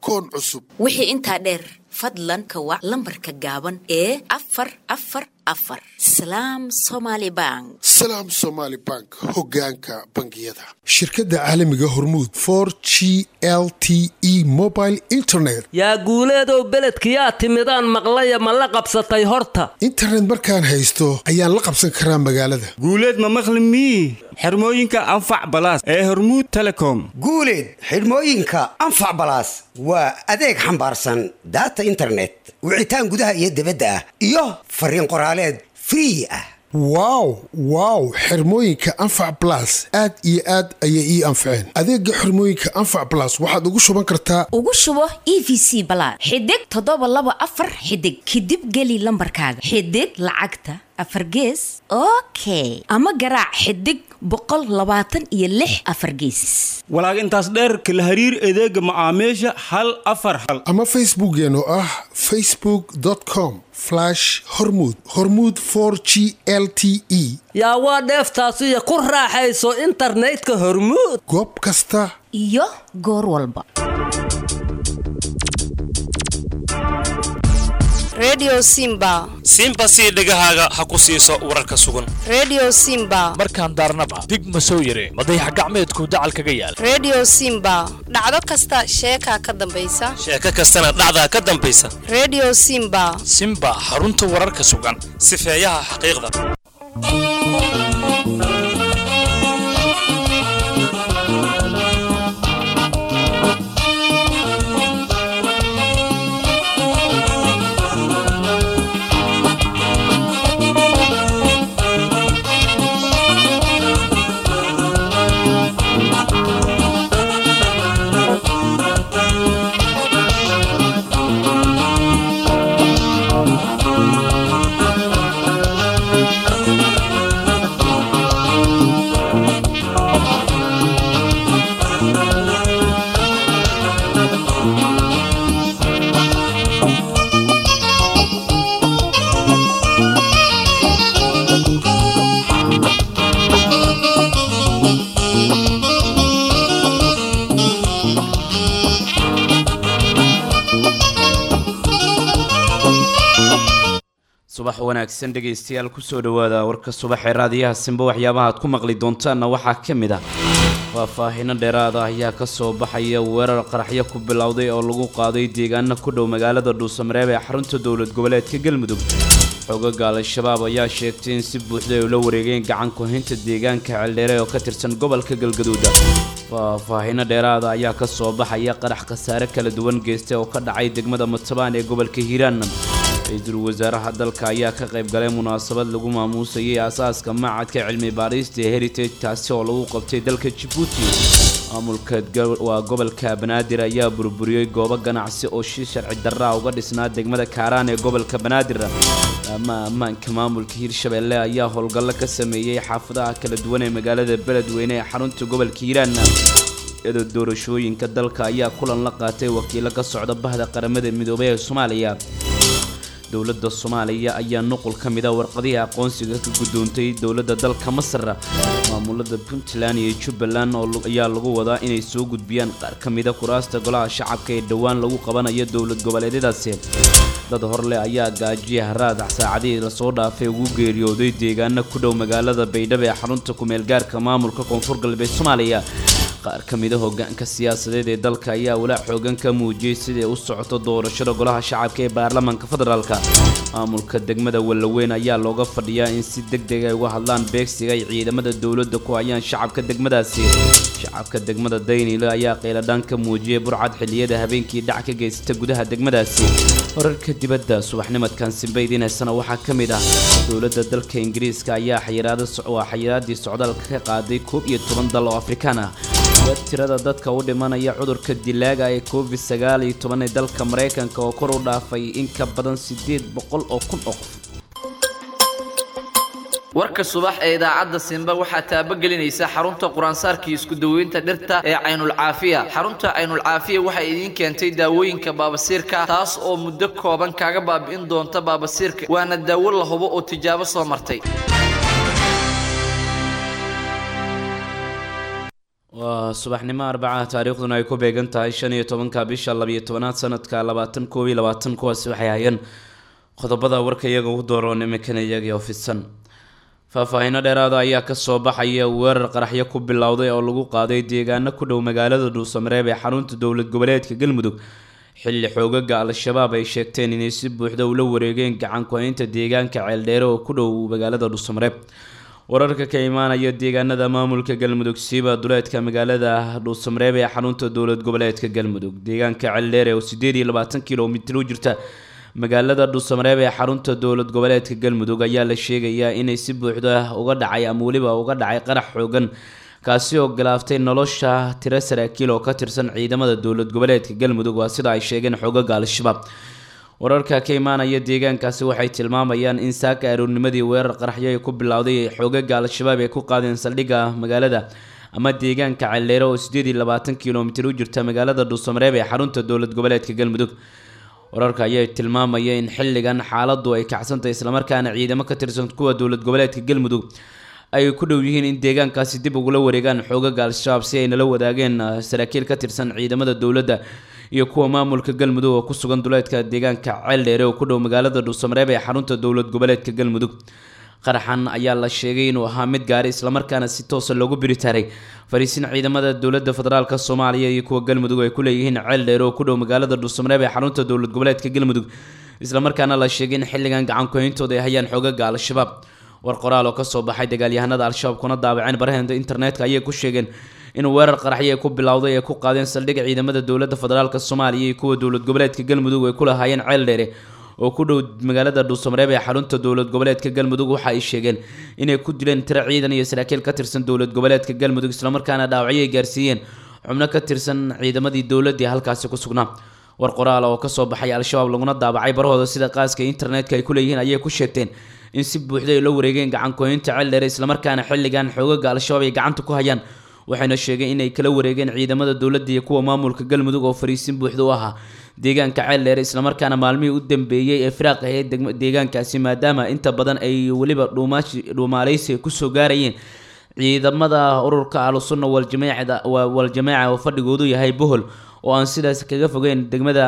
akoon cusub wixii intaa dheer fadlan ka wac lambarka gaaban ee afar afar afar salaam somaali bank salaam somaali bank hoggaanka bangiyada shirkadda caalamiga hormuud for g l t e mobile internet yaa guuleedow beledkiyaa timidaan maqlaya ma la qabsatay horta internet markaan haysto ayaan la qabsan karaa magaalada guuleed ma maqli mii xirmooyinka anfac balaas ee hormuud telecom guuleed xidhmooyinka anfac balaas waa adeeg xambaarsan daata internet wicitaan gudaha iyo dibadda ah iyo fariin qoraaleed free ah wow wow xirmooyinka anfac balas aad iyo aad ayay ii anfaceen adeega xirmooyinka anfac balas waxaad ugu shuban kartaa ugu shubo e v c balaad xidig toddoba laba afar xidig kadib geli lambarkaaga xidig lacagta afar gees okay ama garaac xidig boqol labaatan iyo lix afar geesis walaag intaas dheerka la hariir adeega macaamiisha hal afar hal ama facebookeen oo ah facebook com hormud hormud g l t e yaa waa dheeftaasiyo ku raaxayso internetka hormuud goob kasta iyo goor walba redio simba simba sii dhegahaaga ha ku siiso wararka sugan redio simba markaan daarnaba dig ma soo yare madayax gacmeedku dacal kaga yaal redio simba dhacdo kasta sheekaa ka dambaysa sheeko kastana dhacdaa ka dambaysa redio simba simba xarunta wararka sugan sifeeyaha xaqiiqda subax wanaagsan dhegaystayaal kusoo dhowaada warka subaxee raadiyaha simba waxyaabaha aad ku maqli doontaanna waxaa ka mid ah faahfaahino dheeraada ayaa ka soo baxaya weerar qaraxyo ku bilowday oo lagu qaaday deegaano ku dhow magaalada dhuusamareeb ee xarunta dowlad goboleedka galmudug xoogaga al-shabaab ayaa sheegtay in si buuxda ay ula wareegeen gacan ku-haynta deegaanka ceeldheere oo ka tirsan gobolka galgaduuda faahfaahino dheeraada ayaa ka soo baxaya qarax khasaare kala duwan geystay oo ka dhacay degmada matabaan ee gobolka hiiraan ra-iisul wasaaraha dalka ayaa ka qayb galay munaasabad lagu maamuusayay aasaaska macadka cilmi baadhiista ee heritage taasi oo lagu qabtay dalka jabuuti maamulka waa gobolka banaadir ayaa burburiyey goobo ganacsi oo shi sharci darraa uga dhisnaa degmada kaaraan ee gobolka banaadir ama ammaanka maamulka hiirshabeelle ayaa howlgallo ka sameeyey xaafadaha kala duwan ee magaalada beledweyne ee xarunta gobolka hiiraan iyadoo doorashooyinka dalka ayaa kulan la qaatay wakiilo ka socda bahda qaramada midoobay ee soomaaliya dowladda soomaaliya ayaa nuqul ka mida warqadihii aqoonsiga ka guddoontay dowladda dalka masar maamulada puntland iyo jubbaland ayaa lagu wadaa inay soo gudbiyaan qaar ka mida kuraasta golaha shacabka ee dhowaan lagu qabanayo dowlad goboleedyadaasi dad horleh ayaa gaajiya haraad saacadihii lasoo dhaafay ugu geeriyooday deegaano ku dhow magaalada baydhabo ee xarunta ku-meelgaarka maamulka koonfur galbeed soomaaliya qaar ka mida hogaanka siyaasadeed ee dalka ayaa walaac xoogan ka muujiyey siday u socoto doorashada golaha shacabka ee baarlamaanka federaalka maamulka degmada wallaweyn ayaa looga fadhiyaa in si deg deg ay uga hadlaan beegsiga ay ciidamada dowladda ku hayaan shacabka degmadaasi shacabka degmada daynile ayaa qeyladhaan ka muujiyey burcad xilliyada habeenkii dhac ka geysata gudaha degmadaasi wararka dibadda subaxnimadkan simbaydiinaysana waxaa ka mid ah dowladda dalka ingiriiska ayaa xayiraadwaa xayiraadii socdaalka ka qaaday koob iyo toban dal oo afrikaan ah tirada dadka u dhimanaya cudurka dilaaga ee covid sagaal iyo toban ee dalka maraykanka oo kor u dhaafay in ka badan siddeed boqol oo kun oo qof warka subax ee idaacadda simba waxaa taabagelinaysa xarunta quraansaarkii isku daweynta dhirta ee caynulcaafiya xarunta caynulcaafiya waxay idiin keentay daawooyinka baabasiirka taas oo muddo kooban kaaga baabi'in doonta baabasiirka waana daawo la hubo oo tijaabo soo martay waa subaxnimo arbacaha taariikhduna ay ku beegan tahay shan iyo tobanka bisha labiyo tobanaad sanadka labaatan koob iyo labaatan kuwaasi waxay hayeen qodobada warka iyaga ugu dooroon iminkana iyagii oo fidsan faahfaahiino dheeraada ayaa kasoo baxaya weerar qaraxyo ku bilowday oo lagu qaaday deegaano ku dhow magaalada dhuusamareeb ee xarunta dowlad goboleedka galmudug xilli xoogaga al-shabaab ay sheegteen inay si buuxda ula wareegeen gacan ku-haynta deegaanka ceeldheere oo ku dhow magaalada dhuusamareeb wararka ka imaanaya deegaanada maamulka galmudug siiba duleedka magaalada dhuusamareeb ee xarunta dowlad goboleedka galmudug deegaanka ceeldheere oo sideed iyo labaatan kilomitir u jirta magaalada dhuusamareeb ee xarunta dowlad goboleedka galmudug ayaa la sheegayaa inay si buuxda uga dhacay ama weliba uga dhacay qarax xoogan kaasi oo galaaftay nolosha tiro saraakiil oo ka tirsan ciidamada dowlad goboleedka galmudug waa sida ay sheegeen xoogaga al-shabaab wararka ka imaanaya deegaankaasi waxay tilmaamayaan in saaka aroornimadii weerar qaraxyo ay ku bilowday xoogaga al-shabaab ay ku qaadeen saldhigga magaalada ama deegaanka celeere oo sideed iyo labaatan kilomitir u jirta magaalada dhuusamareeb ee xarunta dowlad goboleedka galmudug wararka ayaa tilmaamaya in xilligan xaaladu ay kacsantahay islamarkaana ciidamo ka tirsan kuwa dowlad goboleedka galmudug ay ku dhow yihiin in deegaankaasi dib ugula wareegaan xoogaga al-shabaab si ay nala wadaageen saraakiil ka tirsan ciidamada dowladda iyo kuwa maamulka galmudug oo ku sugan duleedka deegaanka ceeldheere oo ku dhow magaalada dhuusamareeb ee xarunta dowlad goboleedka galmudug qaraxan ayaa la sheegay inuu ahaa mid gaari islamarkaana si toosa loogu biritaaray fariisin ciidamada dowladda federaalk soomaaliya iyo kuwa galmudug ay ku leeyihiin ceeldheere oo ku dhow magaalada dhuusamareeb ee xarunta dowlad goboleedka galmudug islamarkaana la sheegay in xilligan gacan ku-hayntooda ay hayaan xoogaga al-shabaab war qoraal oo kasoo baxay dagaalyahanada al-shabaab kuna daabaceen baraheenda internetka ayay ku sheegeen in weerar qaraxyo ay ku bilowday ay ku qaadeen saldhig ciidamada dowladda federaalk soomaaliya iyo kuwa dowlad goboleedka galmudug ay ku lahaayeen ceeldheere oo ku dhow magaalada dhuusamareeb ee xarunta dowlad goboleedka galmudug waxa ay sheegeen inay ku dileen tiro ciidan iyo saraakiil ka tirsan dowlad goboleedka galmudug islamarkaana dhaawacyo ay gaarsiiyeen xubno ka tirsan ciidamadii dowladii halkaasi ku sugnaa war qoraal oo kasoo baxay al-shabaab laguna daabacay barahooda sida qaaska internetka ay ku leeyihiin ayay ku sheegteen in si buuxda ay la wareegeen gacan ku-haynta ceeldheere islamarkaana xilligan xoogaga al-shabaab ay gacanta ku hayaan waxayna sheegeen inay kala wareegeen ciidamada dowladda iyo kuwa maamulka galmudug oo fariisin buuxda u ahaa deegaanka ceeldheere islamarkaana maalmihii u dambeeyey ee firaaq ahayd deegaankaasi maadaama inta badan ay weliba dhuumaaleysi kusoo gaarayeen ciidamada ururka ahlusunna waljamacda waljamaaca oo fadhigoodu yahay bohol oo aan sidaas kaga fogeyn degmada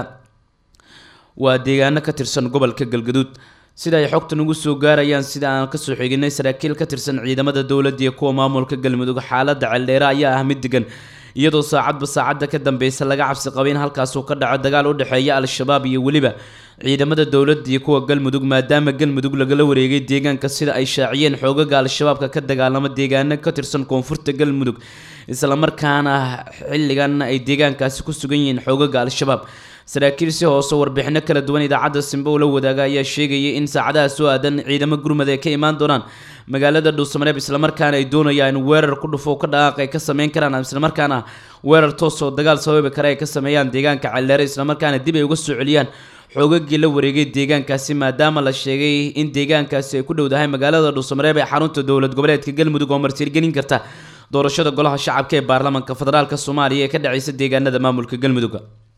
waa deegaano ka tirsan gobolka galgaduud sida ay xogta nagu soo gaarayaan sida aan kasoo xiginay saraakiil ka tirsan ciidamada dowladda iyo kuwa maamulka galmudug xaaladda ceeldheere ayaa ah mid degan iyadoo saacadba saacadda ka dambeysa laga cabsi qaba in halkaasuu ka dhaco dagaal u dhexeeya al-shabaab iyo weliba ciidamada dowladda iyo kuwa galmudug maadaama galmudug lagala wareegay deegaanka sida ay shaaciyeen xoogaga al-shabaabka ka dagaalama deegaano ka tirsan koonfurta galmudug islamarkaana xilligan ay deegaankaasi ku sugan yihiin xoogaga al-shabaab saraakiil si hoose warbixino kala duwan idaacadda simbe ula wadaaga ayaa sheegayay in saacadaha soo aadan ciidamo gurmad ay ka imaan doonaan magaalada dhuusamareeb islamarkaana ay doonayaan in weerar ku dhufo ka dhaqaaq ay ka sameyn karaan islamarkaana weerar toosoo dagaal sababi kale ay ka sameeyaan deegaanka celeere islamarkaana dib ay uga soo celiyaan xoogagii la wareegay deegaankaasi maadaama la sheegay in deegaankaasi ay ku dhowdahay magaalada dhuusamareeb ee xarunta dowlad goboleedka galmudug oo martiirgelin karta doorashada golaha shacabka ee baarlamaanka federaalk soomaaliya ee ka dhaceysa deegaanada maamulka galmudug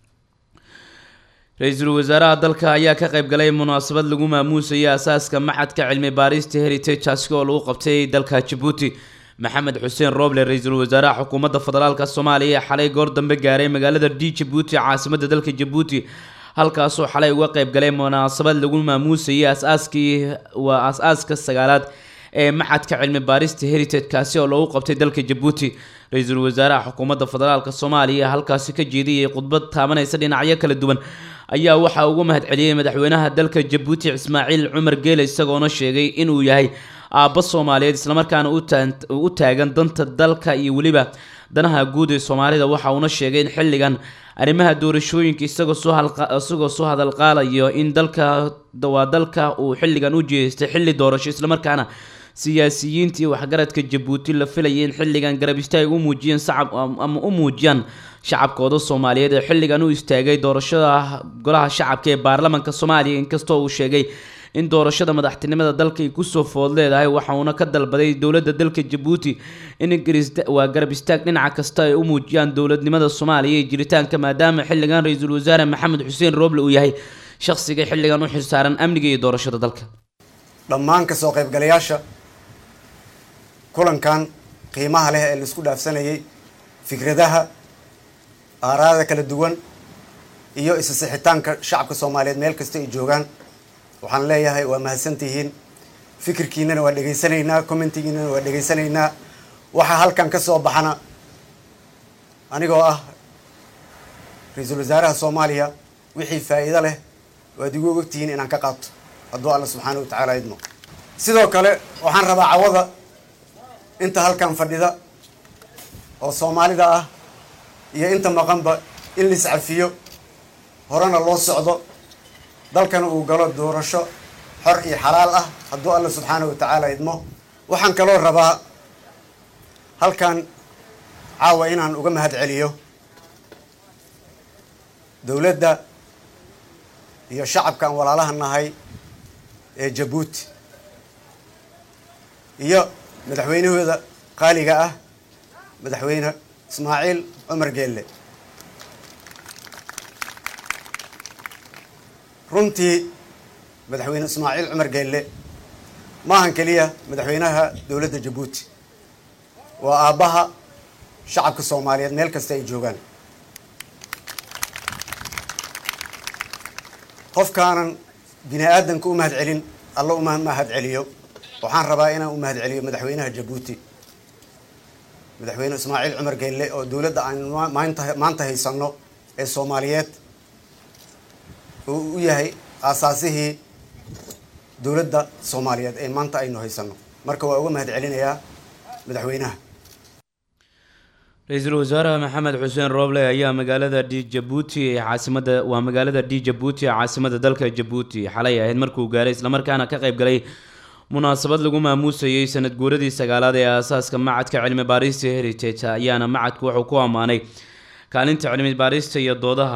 ra-iisul wasaaraha dalka ayaa ka qayb galay munaasabad lagu maamuusayay asaaska maxadka cilmi baarista heritage aski oo lagu qabtay dalka jabuuti maxamed xuseen rooble ra-iisul wasaaraha xukuumadda federaalk soomaaliya ee xalay goor dambe gaaray magaalada d jabuuti caasimadda dalka jabuuti halkaasoo xalay uga qayb galay munaasabad lagu maamuusayay asaaskii waa as-aaska sagaalaad ee maxadka cilmi baarista heritage kaasi oo lagu qabtay dalka jabuuti ra-iisul wasaaraha xukuumadda federaalk soomaaliya halkaasi ka jeediyay khudbad taabanaysa dhinacyo kala duwan ayaa waxaa ugu mahad celiyey madaxweynaha dalka jabuuti ismaaciil cumar geele isagoona sheegay inuu yahay aabbo soomaaliyeed islamarkaana u taagan danta dalka iyo weliba danaha guud ee soomaalida waxa uuna sheegay in xilligan arrimaha doorashooyinka isagoo soo isagoo soo hadalqaalayo in dalka waa dalka uu xilligan u jeestay xilli doorasho islamarkaana siyaasiyiinta iyo waxgaradka jabuuti la filayay in xilligan garab istaag u muujiyeen sacab ama u muujiyaan shacabkooda soomaaliyeed ee xilligan u istaagay doorashada golaha shacabka ee baarlamaanka soomaaliya inkastoo uu sheegay in doorashada madaxtinimada dalka ay kusoo food leedahay waxa uuna ka dalbaday dowladda dalka jabuuti in waa garab istaag dhinaca kasta ay u muujiyaan dowladnimada soomaaliya iyo jiritaanka maadaama xilligan ra-iisul wasaare maxamed xuseen rooble uu yahay shaqsiga xilligan u xilsaaran amniga iyo doorashada dalka dhammaan kasoo qaybgalayaasha kulankan qiimaha leh ee laisku dhaafsanayay fikradaha aaraada kala duwan iyo isa sixitaanka shacabka soomaaliyeed meel kasta ay joogaan waxaan leeyahay waa mahadsantihiin fikirkiinana waa dhegaysanaynaa commentigiinana waa dhegaysanaynaa waxaa halkan ka soo baxana anigoo ah ra-iisul wasaaraha soomaaliya wixii faa'iido leh waad igu ogtihiin inaan ka qaato hadduu alla subxaana wa tacaala idmo sidoo kale waxaan rabaa cawada inta halkan fadhida oo soomaalida ah iyo inta maqanba in la iscafiyo horena loo socdo dalkana uu galo doorasho xor iyo xalaal ah hadduu alla subxaana wa tacaala idmo waxaan kaloo rabaa halkan caawa inaan uga mahad celiyo dowladda iyo shacabkaan walaalaha nahay ee jabuuti iyo madaxweynahooda qaaliga ah madaxweyne ismaaciil cumar geelle runtii madaxweyne ismaaciil cumar geelle maahan keliya madaxweynaha dowladda jabuuti waa aabbaha shacabka soomaaliyeed meel kasta ay joogaan qofkaanan bini aadanka u mahad celin alla uma mahad celiyo waxaan rabaa inaan u mahad celiyo madaxweynaha jabuuti madaxweyne ismaaciil cumar geelle oo dowladda aan maanta maanta haysanno ee soomaaliyeed uu u yahay aasaasihii dowladda soomaaliyeed ee maanta aynu haysanno marka waa uga mahad celinayaa madaxweynaha ra-iisul wasaaraha maxamed xuseen rooble ayaa magaalada d jabuuti ee caasimada waa magaalada d jabuuti ee caasimada dalka jabuuti xalay ahayd markuu gaaray islamarkaana ka qayb galay munaasabad lagu maamuusayay sanad guuradii sagaalaad ee aasaaska macadka cilmi baarista heritage ayaana macadku wuxuu ku ammaanay kaalinta cilmi baarista iyo doodaha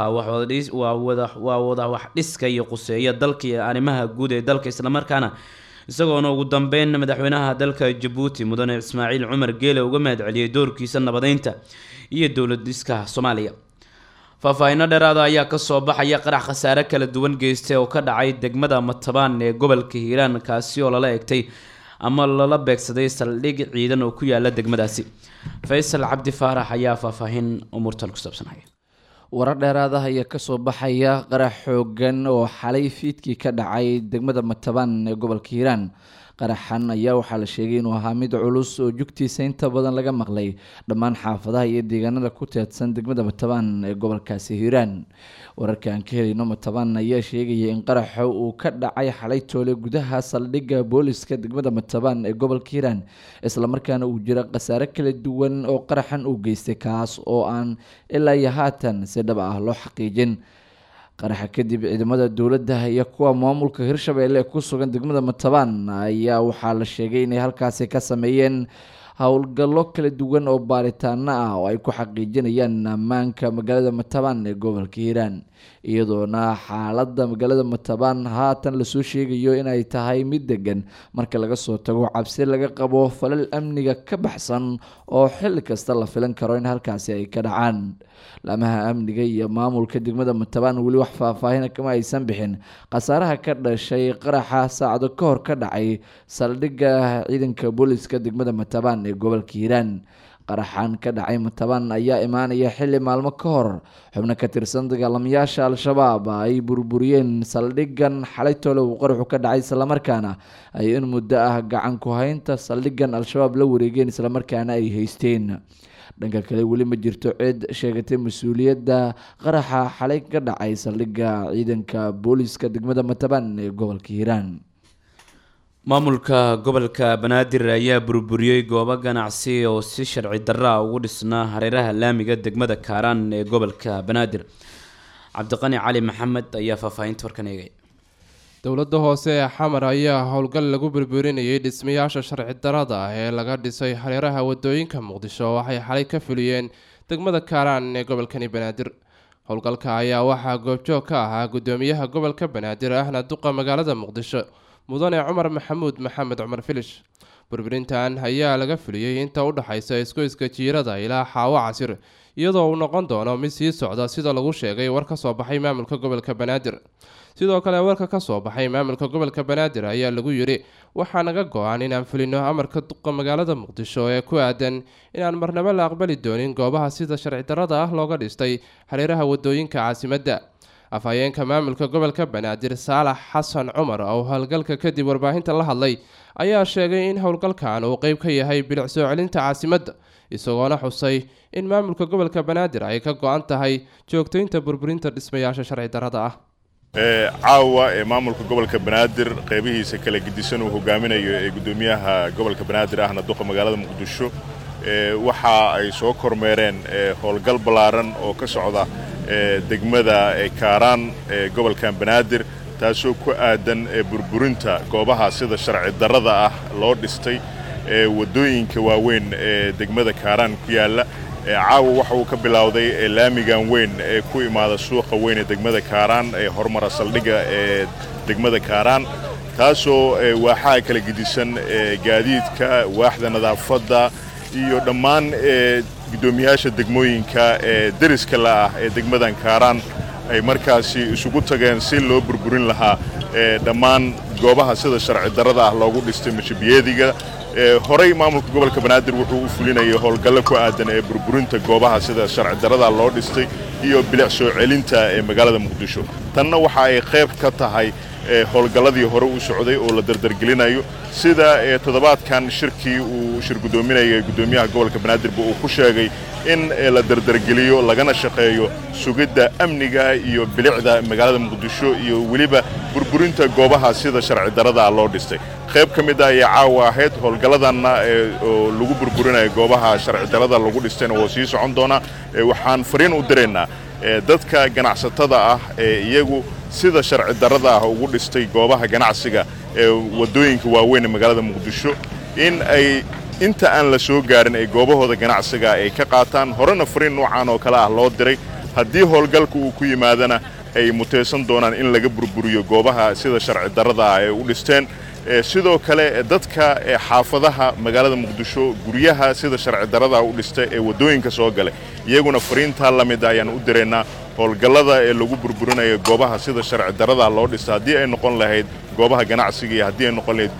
waa wada wax dhiska iyo quseeya dalka iyo arrimaha guud ee dalka islamarkaana isagoona ugu dambeyn madaxweynaha dalka jabuuti mudane ismaaciil cumar geele uga mahad celiyey doorkiisa nabadeynta iyo dowlad dhiska soomaaliya faahfaahinno dheeraada ayaa kasoo baxaya qarax khasaare kala duwan geystay oo ka dhacay degmada matabaan ee gobolka hiiraan kaasi oo lala egtay ama lala beegsaday saldhig ciidan oo ku yaala degmadaasi faysal cabdi faarax ayaa faahfaahin umuurtan ku saabsanaya warar dheeraada ayaa kasoo baxaya qarax xoogan oo xalay fiidkii ka dhacay degmada matabaan ee gobolka hiiraan qaraxan ayaa waxaa la sheegay inuu ahaa mid culus oo jugtiisa inta badan laga maqlay dhammaan xaafadaha iyo deegaanada ku teedsan degmada matabaan ee gobolkaasi hiiraan wararka aan ka helayno matabaan ayaa sheegaya in qaraxa uu ka dhacay xalay toole gudaha saldhigga booliska degmada matabaan ee gobolka hiiraan islamarkaana uu jira khasaare kala duwan oo qaraxan uu geystay kaas oo aan ilaa iyo haatan si dhab ah loo xaqiijin qaraxa kadib ciidamada dowladda iyo kuwa maamulka hirshabeelle ee ku sugan degmada matabaan ayaa waxaa la sheegay inay halkaasi ka sameeyeen howlgallo kala duwan oo baaritaano ah oo ay ku xaqiijinayaan ammaanka magaalada matabaan ee gobolka hiiraan iyadoona xaaladda magaalada matabaan haatan lasoo sheegayo inay tahay mid degan marka laga soo tago cabsi laga qabo falal amniga ka baxsan oo xilli kasta la filan karo in halkaasi ay ka dhacaan laamaha amniga iyo maamulka degmada matabaan weli wax faahfaahin kama aysan bixin khasaaraha ka dhashay qaraxa saacado ka hor ka dhacay saldhigga ciidanka booliska degmada matabaan ee gobolka hiiraan qaraxan ka dhacay matabaan ayaa imaanaya xilli maalmo ka hor xubno ka tirsan dagaalamayaasha al-shabaab ay burburiyeen saldhiggan xalay toole uu qaraxu ka dhacay islamarkaana ay in muddo ah gacan ku haynta saldhiggan al-shabaab la wareegeen islamarkaana ay haysteen dhanka kale weli ma jirto cid sheegatay mas-uuliyadda qaraxa xalay ka dhacay saldhigga ciidanka booliska degmada matabaan ee gobolka hiiraan maamulka gobolka banaadir ayaa burburiyey goobo ganacsi oo si sharci darra ugu dhisnaa hareeraha laamiga degmada kaaraan ee gobolka banaadir cabdiqani cali maxamed ayaa faahfaahinta warkan eegaya dowladda hoose ee xamar ayaa howlgal lagu burburinayay dhismayaasha sharci darada ah ee laga dhisay hareeraha wadooyinka muqdisho waxay xalay ka fuliyeen degmada kaaraan ee gobolkani banaadir howlgalka ayaa waxaa goobjoog ka ahaa gudoomiyaha gobolka banaadir ahna duqa magaalada muqdisho mudane cumar maxamuud maxamed cumar filish burburintan ayaa laga fuliyey inta u dhexaysa isgoyska jiirada ilaa xaawo casir iyadoo uu noqon doono mid sii socda sida lagu sheegay war ka soo baxay maamulka gobolka banaadir sidoo kale warka ka soo baxay maamulka gobolka banaadir ayaa lagu yidhi waxaa naga go-an inaan fulino amarka duqa magaalada muqdisho ee ku aadan inaan marnabo la aqbali doonin goobaha sida sharci darrada ah looga dhistay hareeraha wadooyinka caasimadda afhayeenka maamulka gobolka banaadir saalax xasan cumar oo howlgalka kadib warbaahinta la hadlay ayaa sheegay in howlgalkan uu qeyb ka yahay bilic soo celinta caasimadda isagoona xusay in maamulka gobolka banaadir ay ka go-an tahay joogtaynta burburinta dhismayaasha sharci darrada ah caawa ee maamulka gobolka banaadir qeybihiisa kala gedisan uu hogaaminayo ee guddoomiyaha gobolka banaadir ahna duqa magaalada muqdisho waxa ay soo kormeereen howlgal ballaaran oo ka socda degmada kaaraan ee gobolkan banaadir taasoo ku aadan burburinta goobaha sida sharci darrada ah loo dhistay waddooyinka waaweyn ee degmada kaaraan ku yaalla caawa waxa uu ka bilowday laamigan weyn ee ku imaada suuqa weyn ee degmada kaaraan ee horumara saldhigga ee degmada kaaraan taasoo waaxaha kala gedisan gaadiidka waaxda nadaafadda iyo dhammaan guddoomiyaasha degmooyinka ee deriska la ah ee degmadan kaaraan ay markaasi isugu tageen si loo burburin lahaa dhammaan goobaha sida sharci darrada ah loogu dhistay mashabiyeediga horey maamulka gobolka banaadir wuxuu u fulinayay howlgallo ku aadan ee burburinta goobaha sida sharci darrada loo dhistay iyo bilic soo celinta ee magaalada muqdisho tanna waxa ay qayb ka tahay howlgalladii hore u socday oo la dardargelinayo sida toddobaadkan shirkii uu shir guddoominayay guddoomiyaha gobolka banaadirba uu ku sheegay in la dardargeliyo lagana shaqeeyo sugidda amniga iyo bilicda magaalada muqdisho iyo weliba burburinta goobaha sida sharci darrada loo dhistay qayb ka mid a ayaa caawa ahayd howlgalladanna oo lagu burburinayo goobaha sharci darrada lagu dhistayna woo sii socon doonaa waxaan fariin u diraynaa dadka ganacsatada ah ee iyagu sida sharci darrada ah ugu dhistay goobaha ganacsiga ee waddooyinka waaweyn ee magaalada muqdisho in ay inta aan la soo gaarin ay goobahooda ganacsiga ay ka qaataan horena fariin noocan oo kale ah loo diray haddii howlgalka uu ku yimaadana ay mutaysan doonaan in laga burburiyo goobaha sida sharci darrada ah ay u dhisteen sidoo kale dadka xaafadaha magaalada muqdisho guryaha sida sharci darrada u dhista ee waddooyinka soo galay iyaguna fariintaa la mid ayaan u diraynaa howlgallada ee lagu burburinayo goobaha sida sharci darrada loo dhista haddii ay noqon lahayd goobaha ganacsiga iyo haddii ay noqon lahayd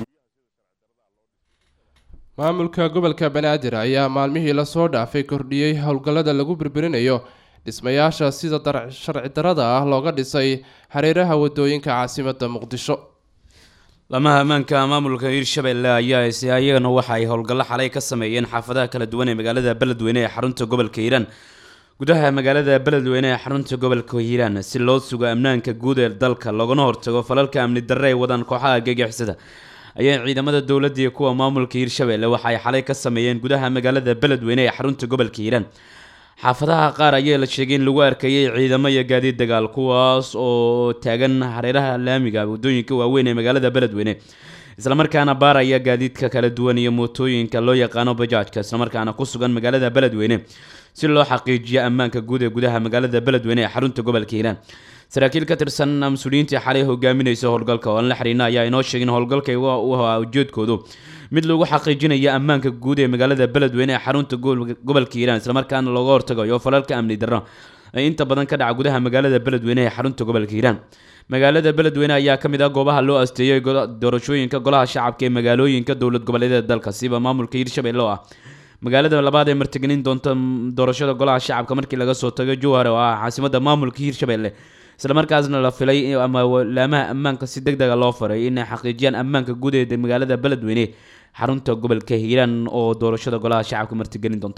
maamulka gobolka banaadir ayaa maalmihii lasoo dhaafay kordhiyey howlgallada lagu burburinayo dhismayaasha sida sharci darrada ah looga dhisay hareeraha waddooyinka caasimadda muqdisho lamaha ammaanka maamulka hiirshabelle ayaa ayagana waxa ay howlgallo xalay ka sameeyeen xaafadaha kala duwan ee magaalada beledweyne ee xarunta gobolka hiiraan gudaha magaalada beledweyne ee xarunta gobolka hiiraan si loo sugo amnaanka guud ee dalka loogana hortago falalka amni darre ay wadaan kooxaha gegixisada ayaa ciidamada dowladda iyo kuwa maamulka hiirshabelle waxa ay xalay ka sameeyeen gudaha magaalada beledweyne ee xarunta gobolka hiiraan xaafadaha qaar ayaa la sheegay in lagu arkayay ciidamo iyo gaadiid dagaal kuwaas oo taagan hareeraha laamiga waddooyinka waaweyn ee magaalada beledweyne islamarkaana baaraya gaadiidka kala duwan iyo mootooyinka loo yaqaano bajaajka islamarkaana ku sugan magaalada beledweyne si loo xaqiijiyo ammaanka guud ee gudaha magaalada beledweyne ee xarunta gobolka hiiraan saraakiil ka tirsan mas-uuliyiintii xalay hogaaminaysa howlgalka oo aan la xiriina ayaa inoo sheegin howlgalka u ahaa ujeedkoodu mid lagu xaqiijinayo ammaanka guud ee magaalada beledweyne ee xarunta gobolka hiiraan islamarkaana looga hortagayo falalka amni darro ee inta badan ka dhaca gudaha magaalada beledweyne ee xarunta gobolka hiiraan magaalada beledweyne ayaa ka mid ah goobaha loo asteeyey doorashooyinka golaha shacabka ee magaalooyinka dowlad goboleedyada dalka siba maamulka hiirshabelle oo ah magaalada labaad ee martigelin doonta doorashada golaha shacabka markii laga soo tago jowhar oo ah caasimada maamulka hiirshabelle islamarkaasna la filay ama laamaha ammaanka si deg dega loo faray inay xaqiijiyaan ammaanka guud ee magaalada beledweyne xarunta gobolka hiiraan oo doorashada golaha shacabka martigelin doonta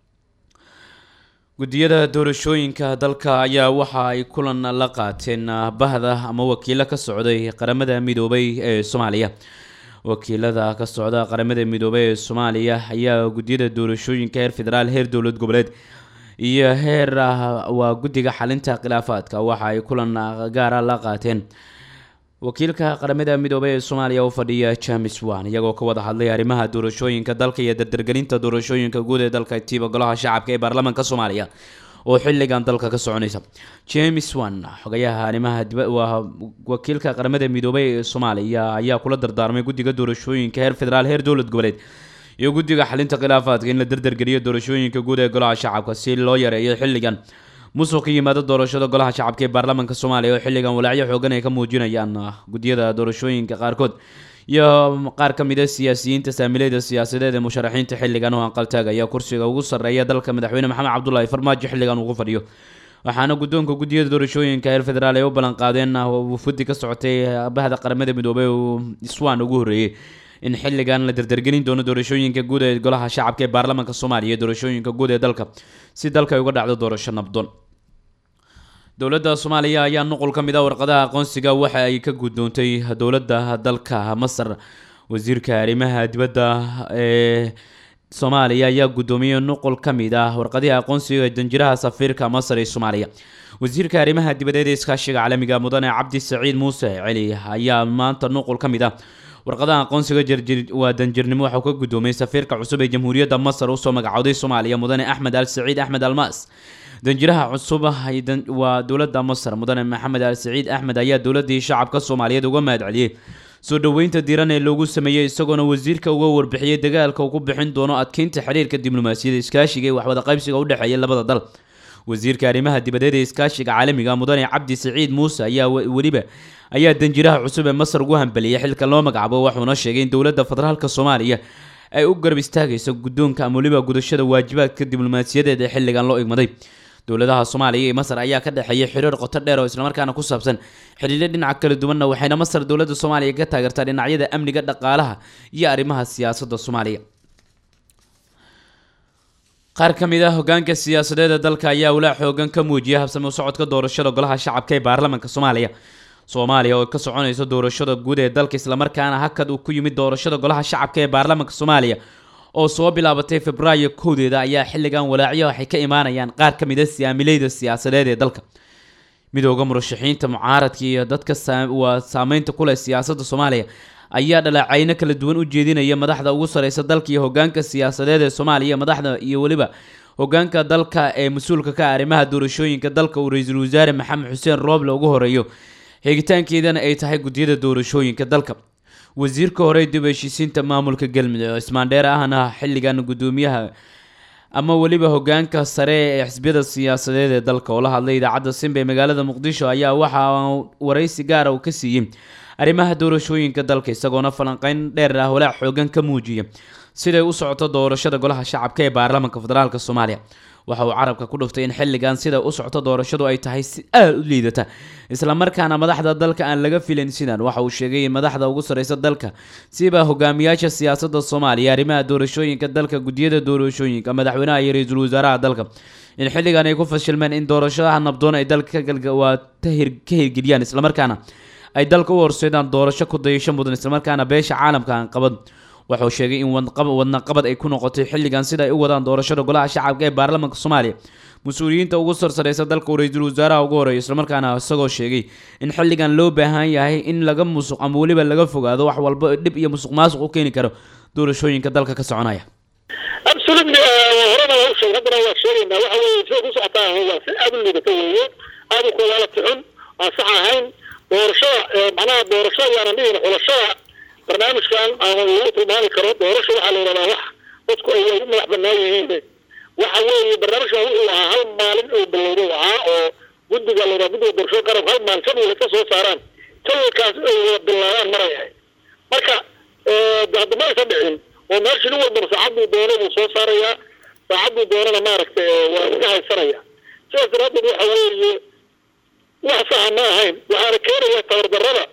guddiyada doorashooyinka dalka ayaa waxa ay kulan la qaateen bahda ama wakiilo ka socday qaramada midoobay ee soomaaliya wakiilada ka socda qaramada midoobay ee soomaaliya ayaa guddiyada doorashooyinka heer federaal heer dowlad goboleed iyo heer waa guddiga xalinta khilaafaadka waxa ay kulan gaara la qaateen wakiilka qaramada midoobay ee soomaaliya u fadhiya james wan iyagoo ka wada hadlay arrimaha doorashooyinka dalka iyo dardargelinta doorashooyinka guud ee dalka tiiba golaha shacabka ee baarlamaanka soomaaliya oo xilligan dalka ka soconaysa james wan xogayaha arrimaha diba waa wakiilka qaramada midoobay ee soomaaliya ayaa kula dardaarmay guddiga doorashooyinka heer federaal heer dowlad goboleed iyo guddiga xalinta khilaafaadka in la dardargeliyo doorashooyinka guud ee golaha shacabka si loo yareeyo xilligan musuq ka yimaada doorashada golaha shacabka ee baarlamaanka soomaaliya oo xilligan walaacyo xoogan ay ka muujinayaan guddiyada doorashooyinka qaarkood iyo qaar ka mid a siyaasiyiinta saamileyda siyaasadeed ee musharaxiinta xilligan oo anqaltaagaya kursiga ugu sarreeya dalka madaxweyne maxamed cabdulaahi farmaajo xilligan ugu fadhiyo waxaana guddoonka guddiyada doorashooyinka heer federaal ay u ballan qaadeen wufudi ka socotay bahda qaramada midoobay uu iswaan ugu horreeyey in xilligan la dardargelin doono doorashooyinka guud ee golaha shacabka ee baarlamaanka soomaaliya iyo doorashooyinka guud ee dalka si dalka ay uga dhacdo doorasho nabdoon dowladda soomaaliya ayaa nuqul ka mid ah warqadaha aqoonsiga waxa ay ka guddoontay dowladda dalka masar wasiirka arrimaha dibadda ee soomaaliya ayaa guddoomiyey nuqul ka mid ah warqadiha aqoonsiga danjiraha safiirka masar ee soomaaliya wasiirka arrimaha dibadeed ee iskaashiga caalamiga mudane cabdi saciid muuse celi ayaa maanta nuqul ka mid ah warqadaha aqoonsiga jirjir waa danjirnimo waxauu ka guddoomiyey safiirka cusub ee jamhuuriyadda masar usoo magacowday soomaaliya mudane axmed al saciid axmed almaas danjiraha cusub waa dowladda masar mudane maxamed al saciid axmed ayaa dowladii shacabka soomaaliyeed uga mahad celiyey soo dhoweynta diiran ee loogu sameeyey isagoona wasiirka uga warbixiyey dagaalka uu ku bixin doono adkeynta xiriirka diblomaasiyadda iskaashiga ee waxwada qaybsiga u dhexeeya labada dal wasiirka arrimaha dibadeed ee iskaashiga caalamiga mudane cabdi saciid muuse ayaa weliba ayaa danjiraha cusub ee masar ugu hambeliyey xilka loo magacaabo wuxuuna sheegay in dowladda federaalka soomaaliya ay u garab istaagayso guddoonka ama weliba gudashada waajibaadka diblomaasiyadeed ee xilligan loo igmaday dowladaha soomaaliya iyo masar ayaa ka dhexeeyay xiriir qoto dheer oo islamarkaana ku saabsan xidhiidho dhinaca kala duwanna waxayna masar dowladda soomaaliya ka taageertaa dhinacyada amniga dhaqaalaha iyo arrimaha siyaasadda soomaaliya qaar ka mid ah hogaanka siyaasadeed ee dalka ayaa walaac xoogan ka muujiyay habsami u socodka doorashada golaha shacabka ee baarlamaanka soomaaliya soomaaliya oo ka soconaysa doorashada guud ee dalka islamarkaana hakad uu ku yimid doorashada golaha shacabka ee baarlamaanka soomaaliya oo soo bilaabatay februaayo kowdeeda ayaa xilligan walaacyo waxay ka imaanayaan qaar ka mid a siyaamileyda siyaasadeed ee dalka midooda murashaxiinta mucaaradka iyo dadka waa saameynta ku leh siyaasadda soomaaliya ayaa dhaleecayno kala duwan u jeedinaya madaxda ugu sareysa dalka iyo hogaanka siyaasadeed ee soomaaliya madaxda iyo weliba hogaanka dalka ee mas-uulka ka ah arrimaha doorashooyinka dalka uu ra-iisul wasaare maxamed xuseen rooble ugu horeeyo xigitaankeedana ay tahay guddiyada doorashooyinka dalka wasiirka hore dib heshiisiinta maamulka galmudug oo ismaandheer ahna xilligan guddoomiyaha ama weliba hogaanka sare ee xisbiyada siyaasadeed ee dalka oo la hadlay idaacadda simba ee magaalada muqdisho ayaa waxa waraysi gaara uu ka siiyey arrimaha doorashooyinka dalka isagoona falanqeyn dheer ah walaac xoogan ka muujiya siday u socoto doorashada golaha shacabka ee baarlamaanka federaalk soomaaliya waxa uu carabka ku dhuftay in xilligan sida u socoto doorashadu ay tahay si aada u liidata islamarkaana madaxda dalka aan laga filayn sidan waxa uu sheegay in madaxda ugu sareysa dalka siba hogaamiyaasha siyaasadda soomaaliya arrimaha doorashooyinka dalka guddiyada doorashooyinka madaxweynaha iyo ra-iisul wasaaraha dalka in xilligan ay ku fashilmeen in doorashadaha nabdoon ay dalka waa ka hirgeliyaan islamarkaana ay dalka u horseedaan doorasho ku dayasho mudan islamarkaana beesha caalamka aan qabad wuxuu sheegay in wadnaqabad ay ku noqotay xilligan sida ay u wadaan doorashada golaha shacabka ee baarlamaanka soomaaliya mas-uuliyiinta ugu sarsareysa dalka uu ra-iisul wasaaraha ugu horeeyo islamarkaana isagoo sheegay in xilligan loo baahan yahay in laga musuq ama weliba laga fogaado wax walba dhib iyo musuq maasuq u keeni karo doorashooyinka dalka ka soconaya absolutely horena waa u sheegay haddana waa sheegaynaa waxa weeye sida ku socotaa waa si aada u liidata weeye aada u kuwaalati xun aan sax ahayn doorashada macnaha doorashada yaanan dhihin xulashada barnaamijkan aan lagu tilmaami karo doorasho waxaa la yidhahdaa wax dadku ay ugu madax banaan yihiin waxa weeye barnaamijkan wuxuu ahaa hal maalin oo bilowday ahaa oo guddiga la yidhaha guddiga doorashada qarab hal maalin jadwal ka soo saaraan jadwalkaas ay wada bilaabaan marayahay marka hadda ma aysan dhicin oo meeshii nin walbana saacaduu doono buu soo saarayaa saacaduu doonana maaragtay waa iska haysanaya sidaas daraaddeed waxa weeye wax saxa ma ahayn waxaana keenaya tabardarrada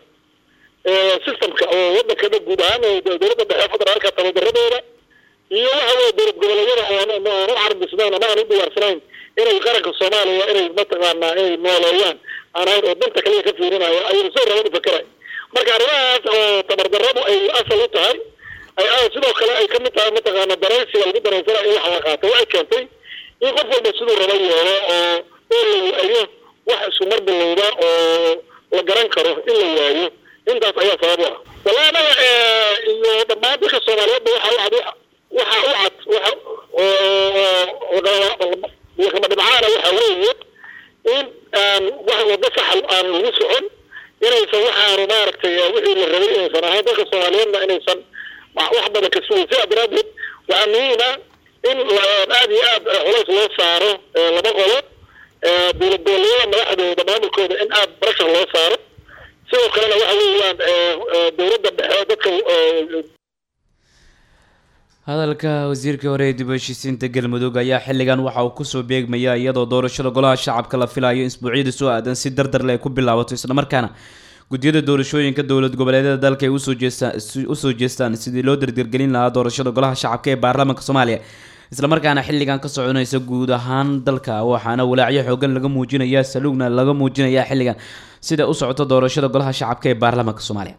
systemka oo wadanka dhan guud ahaan dowladda dhexe federaalka tababaradooda iyo waxa weye dowlad goboleedyada oon u carbisnayn ama aan u diyaarsanayn inay qaranka soomaaliya inay mataqaanaa inay nooleeyaan aan ahayn oo danta kaliya ka fiirinayo ayay soo rabaan u fakerayn marka arrimahaas oo tabardarradu ay asal u tahay ay sidoo kale ay kamid tahay mataqaana daraysiga lagu daraysana in wax la qaato waxay keentay in qof walba siduu raba yeelo oo oo la waayo wax isku mar bilowda oo la garan karo in la waayo intaas ayaa sabab u ah wallahi anaga iyo dhammaan dadka soomaaliyeedba waxa u cad waxa u cad waxa oo kama dhibcaana waxa weeye aan lagu socon inaysan waxaanu maaragtay wixii la rabay inaysan ahayn dadka soomaaliyeedna inaysan wax badan ka sugay sidaa daraadeed waxaa muhiim ah in aada iyo aad culays loo saaro laba qolo dowlad goboleedyada madaxdooda maamulkooda in aada barashar loo saaro sidoo kalena waxa weeyaan dowladda dhexe dadka hadalka wasiirka hore ee dib u heshiisiinta galmudug ayaa xilligan waxa uu kusoo beegmaya iyadoo doorashada golaha shacabka la filayo isbuucyada soo aadan si dardar leh ay ku bilaabato islamarkaana guddiyada doorashooyinka dowlad goboleedyada dalka ay usoo jeestaan usoo jeestaan sidii loo dardargelin lahaa doorashada golaha shacabka ee baarlamaanka soomaaliya islamarkaana xilligan ka soconaysa guud ahaan dalka waxaana walaacyo xoogan laga muujinaya saluugna laga muujinaya xilligan sida u socoto doorashada golaha shacabka ee baarlamaanka soomaaliya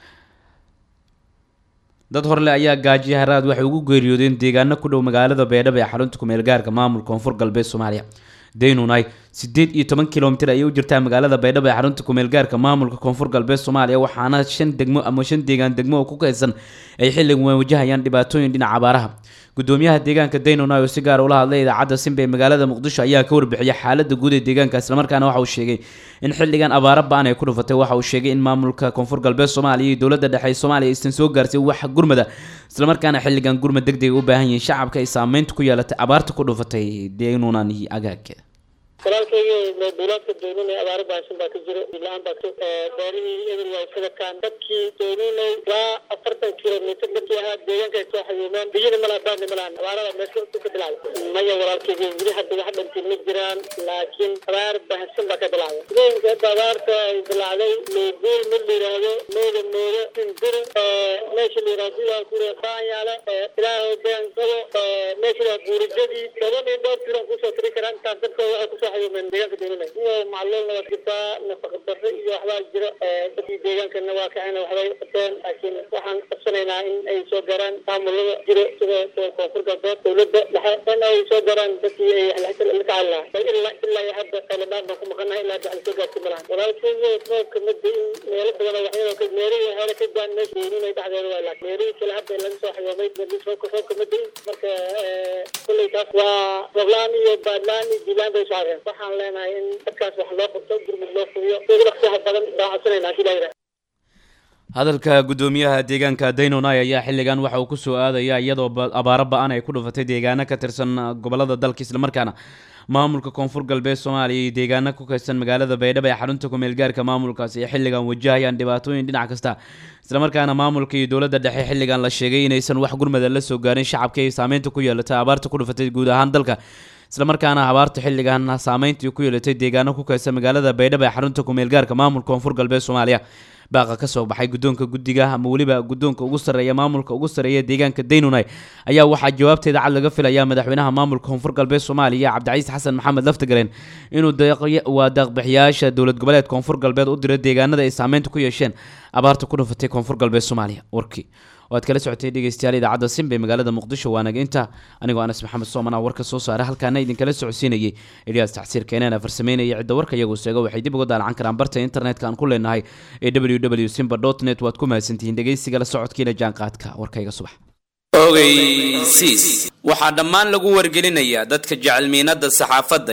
dad horle ayaa gaajiya haraad waxay ugu geeriyoodeen deegaano ku dhow magaalada beedhabo ee xarunta kumeel gaarka maamulka koonfur galbeed soomaaliya daynunay sideed iyo toban kilomitir ayay u jirtaa magaalada baydhabo ee xarunta kumeel gaarka maamulka koonfur galbeed soomaaliya waxaana shan degmo ama shan deegaan degmo oo ku kaysan ay xilligan wajahayaan dhibaatooyin dhinaca abaaraha gudoomiyaha deegaanka daynunay oo si gaar ula hadlay idaacadda simba ee magaalada muqdisho ayaa ka warbixiyay xaalada guud ee deegaanka islamarkaana waxa uu sheegay in xilligan abaaro ba-an ay ku dhufatay waxa uu sheegay in maamulka koonfur galbeed soomaaliya iyo dowladda dhexe ee soomaaliya aysan soo gaarsiin wax gurmada islamarkaana xilligan gurmad deg deg u baahan yihiin shacabka ay saameynta ku yeelatay abaarta ku dhufatay daynunan iyo agaagkeeda walaalkayga duulaadka doonunay abaaro baashan baa ka jiro la-aan baa beerihii eber waa iskadakaan dadkii doonunay ilaa afartan kilomitr dadkii ahaa deegaanka ay soo xayuumeen biyina malaa baadna malaan abaarada meesha ka bilaabay maya walaalkayga weli hadda wax dhantiin ma jiraan laakiin abaar baahsan baa ka bilaabay sidooyinka hadda abaarta ay bilaacday meeguul mid la yidhaahdo mooda mooda sindir meesha la yidhahdo sidaa kure baanyaale ilaahow been qabo meesha la buurijadii toban iyo dhowr tiran kusoo tiri karaan intaas dadka waxay kusoo xayuumeen deegaanka doonunay iyo macluulna waa jirtaa nafaqa darro iyo waxbaa jiro dadkii deegaankana waa kacayna waxbay qabteen laakiin waxaan qabsanaynaa in ay soo gaaraan maamulada jiro sida koonfur galbeed dowladda dhexe in ay soo gaaraan dadkii ay la kacaali lahaa ilaa ilaa iyo hadda qayladhaan baan ku maqanahay ilaa hadda soo gaarsi malahan walaalkeyga roobka mada in meelo badan waxyadoo meelihii hore ka daan meesha doonunay dhexdeeda waa laakiin meelihii kale hadda laga soo xayoomay roobka roobka mada in marka kulley taas waa rooblaan iyo baadlaan iyo diilaan bay soo hareen waxaan leenahay in dadkaas wax loo qabto gurmud loo fuliyo sida waqtiha badan baan codsanaynaa si laa hadalka gudoomiyaha deegaanka daynonay ayaa xilligan waxa uu kusoo aadaya iyadoo abaaro ba-an ay ku dhufatay deegaano ka tirsan gobolada dalka islamarkaana maamulka koonfur galbeed soomaaliya iyo deegaano ku kaysan magaalada baydhabo ee xarunta kumeel gaarka maamulkaasi ay xilligan wajahayaan dhibaatooyin dhinac kasta islamarkaana maamulka iyo dowladda dhexe xilligan la sheegay inaysan wax gurmada la soo gaarin shacabka ay saameynta ku yeelatay abaarta ku dhufatay guud ahaan dalka islamarkaana abaarta xilligan saameyntii ku yeelatay deegaano ku kaysan magaalada baydhabo ee xarunta kumeel gaarka maamulka koonfur galbeed soomaaliya baaqa kasoo baxay guddoonka guddiga ama weliba guddoonka ugu sarreeya maamulka ugu sarreeya deegaanka daynunay ayaa waxaa jawaabteeda cad laga filayaa madaxweynaha maamulka koonfur galbeed soomaaliya cabdicasiis xasan maxamed laftagareen inuu waa deeqbixiyaasha dowlad goboleed koonfur galbeed u diro deegaanada ay saameynta ku yeesheen abaarta ku dhufatay koonfur galbeed soomaaliya warkii waad kala socotay dhegeystayaal idaacadda simba ee magaalada muqdisho waanaga inta anigoo anas maxamed sooman ah warka soo saara halkaana idinkala socodsiinayay eliyaas tacsiir keenana farsameynaya cidda warka iyagu sheego waxay dib uga daalacan karaan barta internetka aan ku leenahay ee w w simba dot net waad ku mahadsantihiin dhegeysiga la socodkiina jaanqaadka warkayga subax ogeysiis waxaa dhammaan lagu wargelinayaa dadka jecel miinada saxaafadda